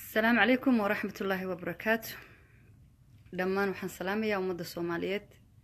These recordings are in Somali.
asalaamu calaykum waraxmat ullaahi wabarakaatu dhammaan waxaan salaamayaa ummadda soomaaliyeed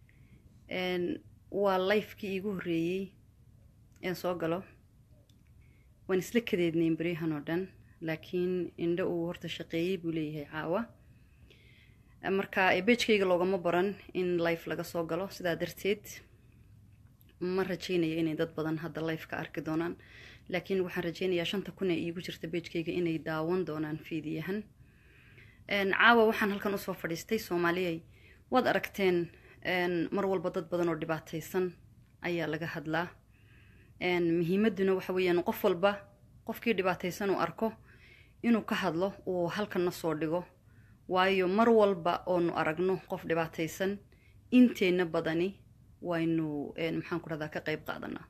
waa lifekii iigu horreeyey een soo galo waan isla kadeednayn beryahan oo dhan laakiin indho uu horta shaqeeyey buu leeyahay caawa marka beejkayga loogama baran in life laga soo galo sidaa darteed ma rajeynaya inay dad badan hadda life ka arki doonaan laakiin waxaan rajeynayaa shanta kun ee iigu jirta beejkayga inay daawan doonaan fiidiyahan caawa waxaan halkan usoo fadhiistay soomaaliyay waad aragteen mar walba dad badan oo dhibaataysan ayaa laga hadlaa muhiimaduna waxa weeyaan qof walba qofkii dhibaataysan uu arko inuu ka hadlo uu halkanna soo dhigo waayo mar walba oonu aragno qof dhibaataysan inteenna badani waynu maxaan ku dhahdaa ka qayb qaadanaa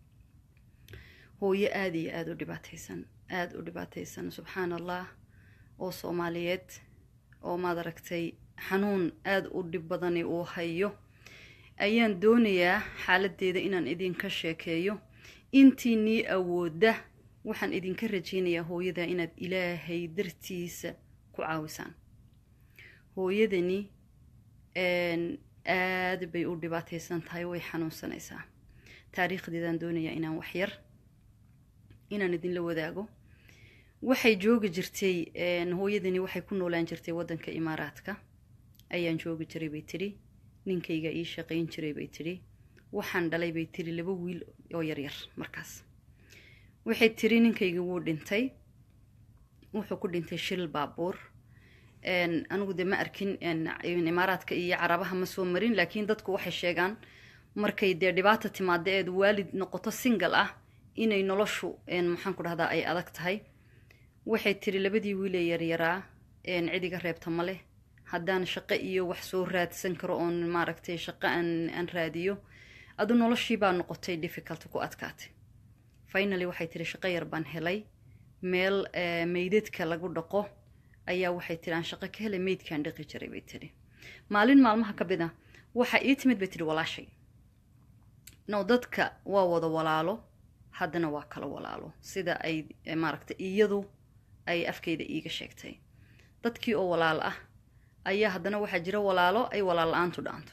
hooyo aada iyo aada u dhibaataysan aada u dhibaataysan subxaan allah oo soomaaliyeed oo maad aragtay xanuun aada u dhib badani uu hayo ayaan doonayaa xaaladeeda inaan idinka sheekeeyo intiinii awoodda waxaan idinka rajeynayaa hooyada inaad ilaahay dartiisa ku caawisaan hooyadani aada bay u dhibaataysan tahay way xanuunsanaysaa taariikhdeedaan doonayaa inaan waxyar inaan idinla wadaago waxay joogi jirtay hooyadani waxay ku noolaan jirtay waddanka imaaraadka ayaan joogi jiray bay tidhi ninkayga ii shaqayn jiray bay tidhi waxaan dhalay bay tidhi laba wiil oo yaryar markaas waxay tidhi ninkayga wuu dhintay wuxuu ku dhintay shil baabuur anigu dee ma arkin imaaraadka iyo carabaha ma soo marin laakiin dadku waxay sheegaan markay dee dhibaata timaada eed waalid noqoto single ah inay noloshu maxaan ku dhahdaa ay adag tahay waxay tiri labadii wiilee yaryaraa cidiga reebta ma leh haddaan shaqo iyo wax soo raadsan karo oon maaragtay shaqo aan raadiyo adu noloshii baa noqotay difficult ku adkaatay finaly waxay tiri shaqo yar baan helay meel meydadka lagu dhaqo ayaa waxay tiri aan shaqo ka helay meydkaan dhaqi jiray bay tiri maalin maalmaha ka mid a waxa ii timid bay tiri walaashay no dadka waa wada walaalo haddana waa kala walaalo sida ay maaragtay iyadu ay afkeyda iiga sheegtay dadkii oo walaal ah ayaa haddana waxaa jira walaalo ay walaal la-aantu dhaanto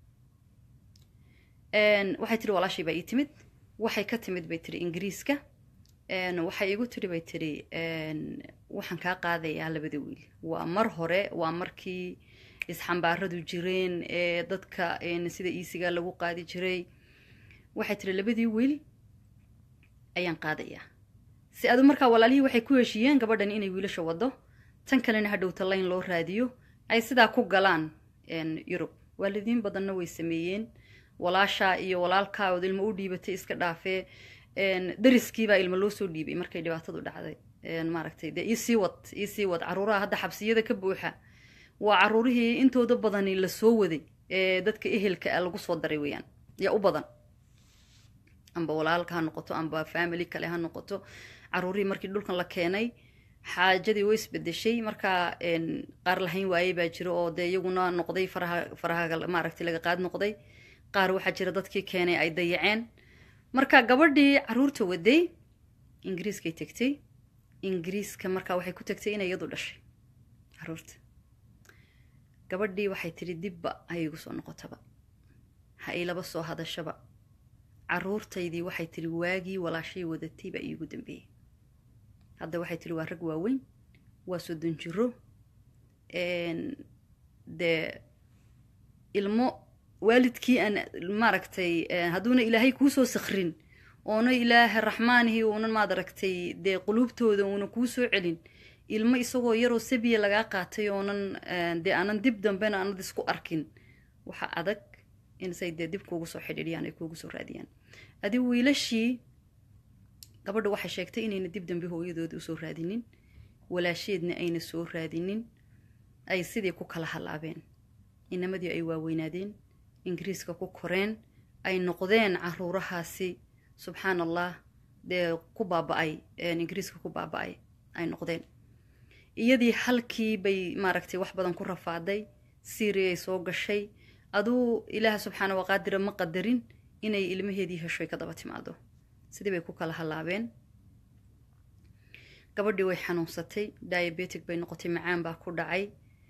waxay tiri walaashay baa ii timid waxay ka timid bay tiri ingiriiska waxay igu tiri bay tiri waxaan kaa qaadayaa labada wiil waa mar hore waa markii isxambaaradu jireen ee dadka sida iisigaa lagu qaadi jiray waxay tiri labadii wiil ayaan qaadayaa si adu markaa walaalihii waxay ku heshiiyeen gabadhan inay wiilasha wado tan kalena hadhowta layn loo raadiyo ay sidaa ku galaan yurub waalidiin badanna way sameeyeen walaashaa iyo walaalkaa ood ilmo u dhiibatay iska dhaafee dariskiibaa ilmo loo soo dhiibay markay dhibaatadu dhacday maaragtay dee iisii wad iisii wad caruuraha hadda xabsiyada ka buuxa waa caruurihii intooda badani la soo waday ee dadka ehelka a lagu soo daray weeyaan yaa u badan amba walaalka ha noqoto amba family kale ha noqoto caruurihii markii dhulkan la keenay xaajadii way isbedeshay markaa qaar lahayn waayey baa jira oo dee iyaguna noqday faraha faraha maaragtay laga qaad noqday qaar waxaa jira dadkii keenay ay dayaceen marka gabadhii caruurta waday ingiriiskay tegtay ingiriiska markaa waxay ku tegtay inay iyadu dhashay caruurta gabadhii waxay tidhi dibba ha igu soo noqotaba ha ilaba soo hadashaba caruurtaydii waxay tiri waagii walaashay wadatay baa iigu dambeeyey hadda waxay tiri waa rag waaweyn waa soddon jiro dee ilmo waalidkii aan maaragtay hadduuna ilaahay kuusoo sakrin oona ilaaha raxmaanihii uunan maad aragtay dee quluubtooda uuna kuu soo celin ilmo isagoo yaroo sabiya lagaa qaatay oonan dee aanan dib dambena aanad isku arkin waxa adag insay dee dib kuugu soo xidhiidhiyaan ay kuugu soo raadiyaan adi wiilashii gabadha waxay sheegtay inayna dib dambe hooyadooda usoo raadinin walaasheedna ayna soo raadinin ay sidii ku kala halaabeen inamadii ay waaweynaadeen ingiriiska ku koreen ay noqdeen caruurahaasi subxaan allah dee ku baaba-ay ingiriiska ku baaba-ay ay noqdeen iyadii halkii bay maaragtay wax badan ku rafaaday siiriyay soo gashay aduu ilaaha subxaana waqaadira ma qadarin inay ilmaheedii heshoy ka daba timaado sidii bay ku kala halaabeen gabadhii way xanuunsatay diabetic bay noqotay macaan baa ku dhacay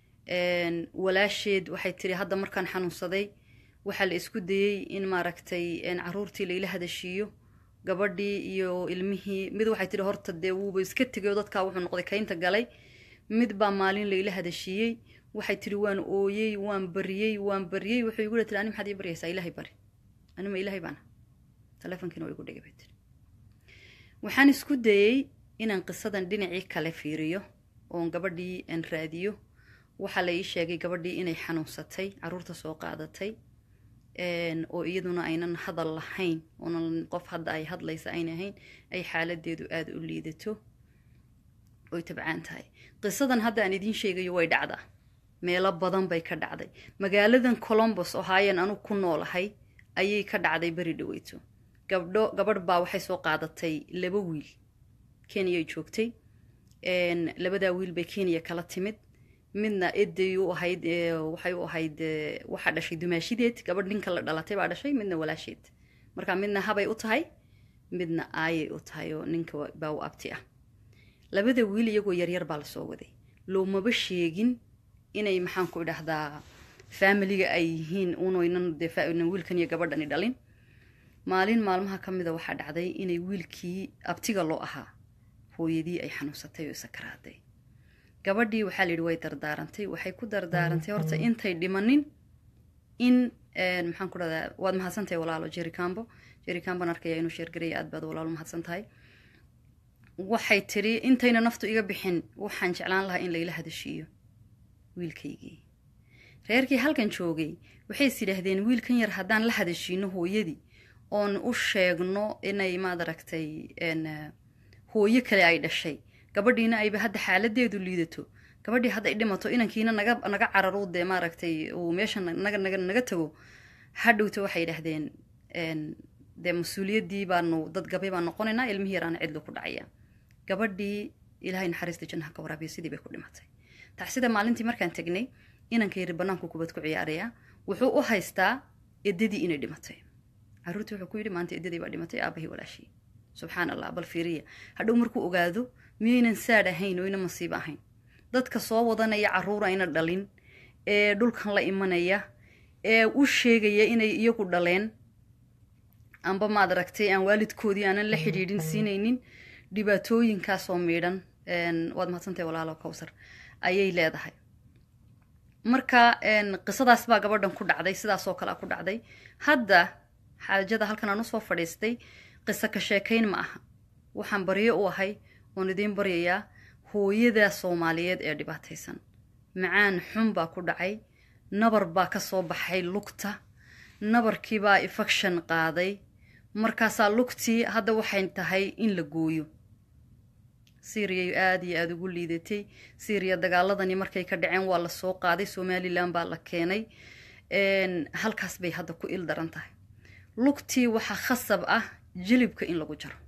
walaasheed waxay tiri hadda markaan xanuunsaday waxaa la isku dayey in maaragtay caruurtii laila hadashiiyo gabadhii iyo ilmihii mid waxay tihi horta dee wuuba iska tegayo dadkaa wuxuu noqday kaynta galay mid baa maalin laila hadashiiyey waxay tihi waan ooyey waan baryey waan baryey wuxuu igu tiri ani maxaad ii baryaysaa ilaahay bari anima ilaahay baana taleefonkiina waa igu dhigay bay tiri waxaan isku dayey inaan qisadan dhinacii kale fiiriyo oon gabadhii aan raadiyo waxaa la ii sheegay gabadhii inay xanuunsatay caruurta soo qaadatay oo iyaduna aynan hadal lahayn oonan qof hadda ay hadlaysa ayna ahayn ay xaaladeedu aada u liidato oy tabcaan tahay qisadan hadda aan idiin sheegayo way dhacdaa meelo badan bay ka dhacday magaaladan colombos oo haayeen anu ku noolahay ayay ka dhacday beri dhaweyto gabdho gabadh baa waxay soo qaadatay laba wiil kenyay joogtay labadaa wiil bay kenya kala timid midna eday u ahayd waxay u ahayd waxaa dhashay dumaashideed gabadh ninka la dhalatay baa dhashay midna walaasheed marka midna habay u tahay midna aayay u tahay oo ninka baa u abti ah labada wiil iyagoo yaryar baa lasoo waday loomaba sheegin inay maxaan ku idhahdaa faamiliga ay yihiin unoynan dee wiilkan iyo gabadhani dhalin maalin maalmaha ka mida waxaa dhacday inay wiilkii abtiga loo ahaa hooyadii ay xanuunsatay oo sakaraaday gabadhii waxaa layidhi way dardaarantay waxay ku dardaarantay horta intay dhimanin in maxaan ku dhahdaa waad mahadsantahay walaalo jericambo jericambon arkaya inuu sheergaraya aad baad walaalo mahadsan tahay waxay tidhi intayna naftu iga bixin waxaan jeclaan lahaa in layla hadashiiyo wiilkaygii reerkii halkan joogay waxay is yidhaahdeen wiilkan yar haddaan la hadashiino hooyadii oon u sheegno inay maad aragtay hooyo kale ay dhashay gabadhiina ayba hadda xaaladeedu liidato gabadhii hadda ay dhimato inankiina naga naga cararu dee maaragtay uu meesha naga naga naga tago hadhowta waxay yidhaahdeen dee mas-uuliyaddii baanu dad gabay baan noqonaynaa ilmihii yaraana cidlu ku dhacaya gabadhii ilaahay naxariista jannaha ka waraabiya sidii bay ku dhimatay tacsida maalintii markaan tegnay inanka yari banaanku kubad ku ciyaaraya wuxuu u haystaa edadii inay dhimatay caruurtii wuxuu ku yidhi maanta edadii baa dhimatay aabahii walaashii subxaan allah bal fiiriya hadhow markuu ogaado miyaynan saadh ahayn oo yna masiibo ahayn dadka soo wadanaya caruur ayna dhalin ee dhulkan la imanaya ee u sheegaya inay iyagu dhaleen amba maad aragtay aan waalidkoodii aanan la xidhiidhin siinaynin dhibaatooyinkaasoo miidhan waad mahadsantahay walaalo kowsar ayay leedahay marka qisadaas baa gabadhan ku dhacday sidaasoo kale ku dhacday hadda xaajada halkan aan usoo fadhiistay qiso ka sheekayn ma aha waxaan baryo u ahay oon idiin baryayaa hooyada soomaaliyeed ee dhibaataysan macaan xun baa ku dhacay nabar baa ka soo baxay lugta nabarkiibaa infection qaaday markaasaa lugtii hadda waxay tahay in la gooyo syriya aada iyo aada ugu liidatay syriya dagaaladani markay ka dhaceen waa la soo qaaday somalilan baa la keenay halkaas bay hadda ku il daran tahay lugtii waxaa khasab ah jilibka in lagu jaro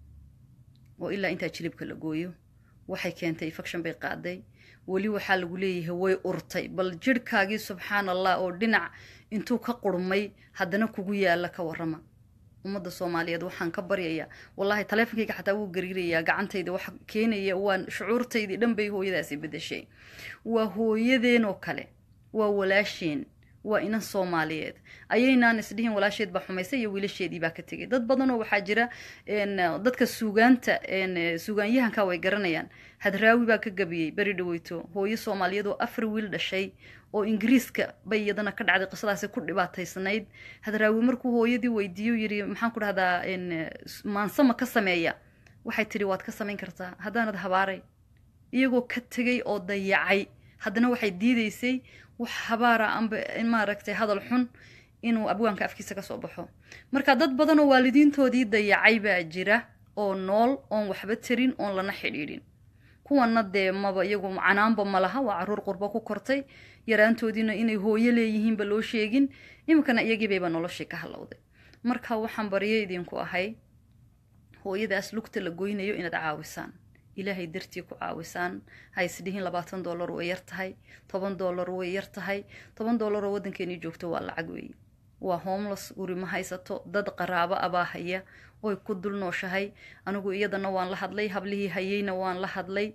oo ilaa intaa jilibka la gooyo waxay keentay infection bay qaaday weli waxaa lagu leeyahay way urtay bal jirhkaagii subxaan allah oo dhinac intuu ka qurmay haddana kugu yaala ka warrama ummadda soomaaliyeed waxaan ka baryayaa wallaahi taleefonkayga xataa wuu gariirayaa gacantayda waxa keenaya waa shucuurtaydii dhan bay hooyadaasi bedeshay waa hooyadeen oo kale waa walaasheen waa inan soomaaliyeed ayaynaan isdhihin walaasheed baa xumaysay iyo wiilasheedii baa ka tegay dad badanoo waxaa jira dadka suugaanta suugaanyahanka way garanayaan hadraawi baa ka gabiyey beri dhaweyto hooyo soomaaliyeed oo afar wiil dhashay oo ingiriiska bay iyadana ka dhacday qisadaasi ku dhibaataysnayd hadraawi markuu hooyadii weydiiyo yiri maxaan ku dhahdaa maansama ka sameeya waxay tidhi waad ka samayn kartaa haddaanad habaaray iyagoo ka tegay oo dayacay haddana waxay diidaysay wax habaara amba maaragtay hadal xun inuu abwaanka afkiisa ka soo baxo marka dad badan oo waalidiintoodii dayacay baa jira oo nool oon waxba tarin oon lana xidhiidhin kuwana dee maba iyagu canaanba ma laha waa caruur qurbo ku kortay yaraantoodiina inay hooyo leeyihiinba loo sheegin iminkana iyagiibayba noloshii ka halowday marka waxaan baryo idinku ahay hooyadaas lugta la goynayo inaad caawisaan ilaahay dartii ku caawisaan ha isdhihin labaatan dollar way yar tahay toban dollar way yar tahay toban dollar oo waddankeenii joogto waa lacag weeye waa homeless guri ma haysato dad qaraabo abaa haya oy ku dul nooshahay anigu iyadana waan la hadlay hablihii hayeyna waan la hadlay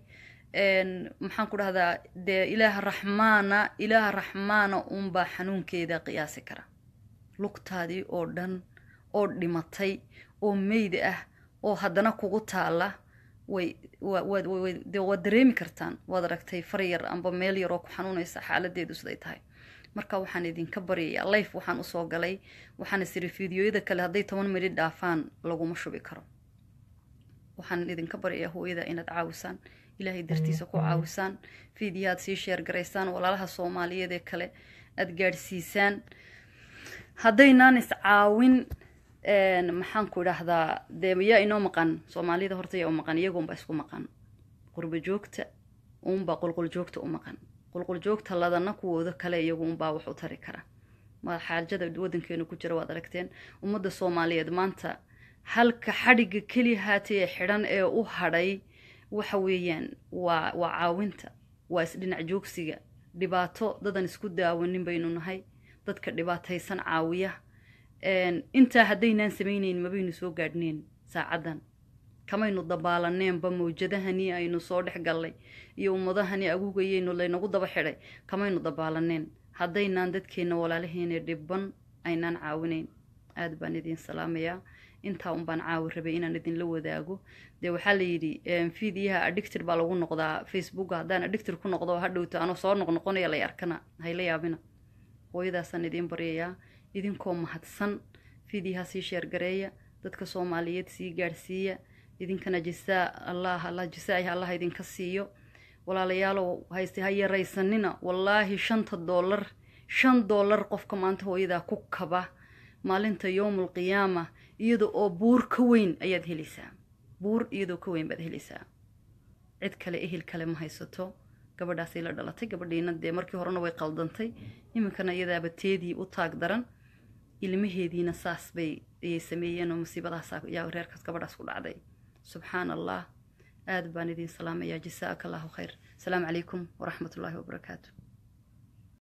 maxaan ku dhahdaa dee ilaaha raxmaana ilaaha raxmaana uunbaa xanuunkeeda qiyaasi kara lugtaadii oo dhan oo dhimatay oo meyd ah oo haddana kugu taala way waad dareemi kartaan waad aragtay far yar amba meel yaroo ku xanuunaysa xaaladeedu siday tahay marka waxaan idinka baryayaa life waxaan usoo galay waxaan isiri fideoyada kale hadday toban midhi dhaafaan laguma shubi karo waxaan idinka baryayaa hooyada inaad caawisaan ilaahay dartiisa ku caawisaan fiidiyaad sii sheergaraysaan walaalaha soomaaliyeed ee kale aada gaadhsiisaan haddaynaan iscaawin maxaan ku idhaahdaa dee yaa inoo maqan soomaalida horta yaa u maqan iyagoonbaa isku maqan qurbo joogta uunbaa qulqul joogta u maqan qulqul joogta ladana kuwooda kale iyagu unbaa wax u tari kara ma xaajada waddankeenu ku jira waad aragteen ummadda soomaaliyeed maanta halka xadhigga keli haatee xidhan ee u hadhay waxa weeyaan waa waa caawinta waa isdhinac joogsiga dhibaato dadan isku daawanin baynu nahay dadka dhibaataysan caawiya intaa haddaynaan samayneyn mabaynu soo gaadhneen saacaddan kamaynu dabaalaneenba mawjadahani aynu soo dhex gallay iyo ummadahani agugayeynu laynagu daba xidhay kamaynu dabaalaneen haddaynaan dadkeenna walaalaheena dhibban aynaan caawinayn aad baan idin salaamayaa intaa un baan caawi rabay inaan idinla wadaago dee waxaa la yidhi fiidiyaha addicted baa lagu noqdaa facebooka haddaan addicted ku noqdo hadhowto anoo soo noqnoqonaya lay arkana hayla yaabina hooyadaasaan idiin baryayaa idinkoo mahadsan fiidiyaha sii sheergareeya dadka soomaaliyeed sii gaadhsiiya idinkana jisaa allah allah jisaai allah idinka siiyo walaalayaalow hayste ha yaraysanina wallaahi shanta doolar shan doolar qofka maanta hooyadaa ku kaba maalinta yowmul qiyaama iyada oo buur ka weyn ayaad helaysaa buur iyadoo ka weyn baad helaysaa cid kale ehel kale ma haysato gabadhaasay la dhalatay gabadhiina dee markii horena way qaldantay iminkana iyadaaba teedii u taag daran ilmaheediina saas bay ayay sameeyeen oo musiibadaas yaa reerkaas gabadhaas ku dhacday subxaan allah aad baan idin salaamayaa jasaaka allahu khayr asalaamu calaykum waraxmat ullaahi wabarakaatu